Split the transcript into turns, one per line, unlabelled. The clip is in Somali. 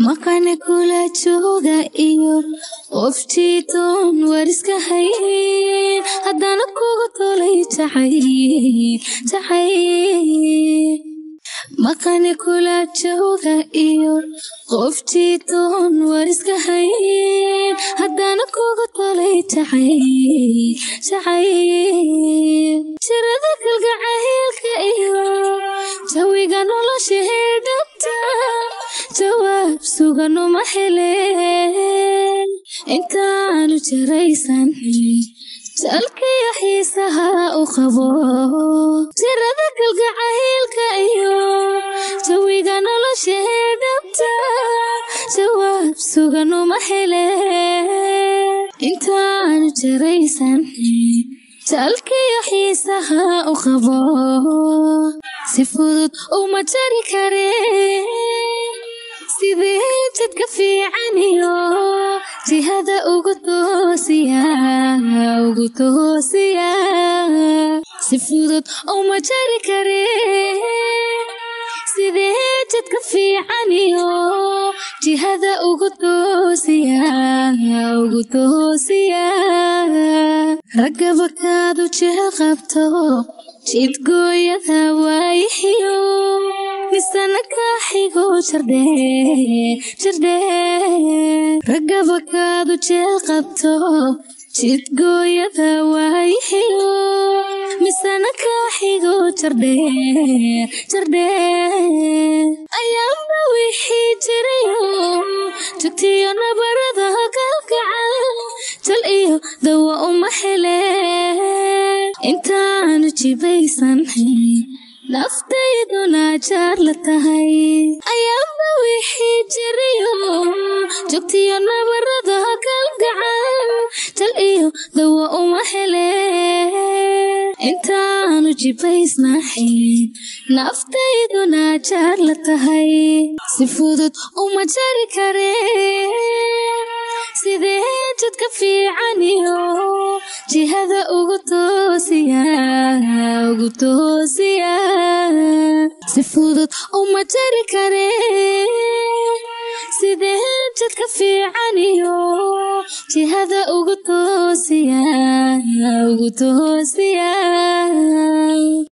maqane kula jooga iyo qoftiitoon wariska hayn haddana kugu tolay jacayl jacayl maqane kula jooga iyo qoftiitoon wariska hayn haddana kugu tolay jacayl jacayl jirada kalgacaylka iyo jawiga nolosha heedhabta jawaab suganuma heleen intaanu jaraysan jalkiyo xiisaha u qabo jirada kalgacaylka iyo jawiga nolosha heedhabta jawaab suganuma heleen intaanu jaraysan jalkiyo xiisaha u qabo si fudud uma jari kareen sidee jadka fiican iyo jihada ugu toosiya ugu toosiya si fudud uma jari kareen sidee jadka fiican iyo jihada ugu toosiya ugu toosiya raggaba kaadu jeel qabto jidgooyada waayihiyo misana kaaxigo jardhee jardhee raggaba kaadu jeel qabto jidgooyada waayihiyo misana kaaxigo jardhee jardhee ayaanba wixii jirayo jugtiyo nabarada kalgacal jal iyo dawa uma heleen intaanu jibaysan naftayduna jaar la tahay ayaanba wixii jirayo jugtiyo nabarada kalgacal jal iyo dawa uma heleen intaanu jibaysnahayn naftayduna jaar la tahay si fudud uma jari kareen sidee jadka fiican iyo jihada ugu toosiya ugu toosiya si fudud uma jari kareen sidee jadka fiican iyo jihada ugu toosiya ugu toosiya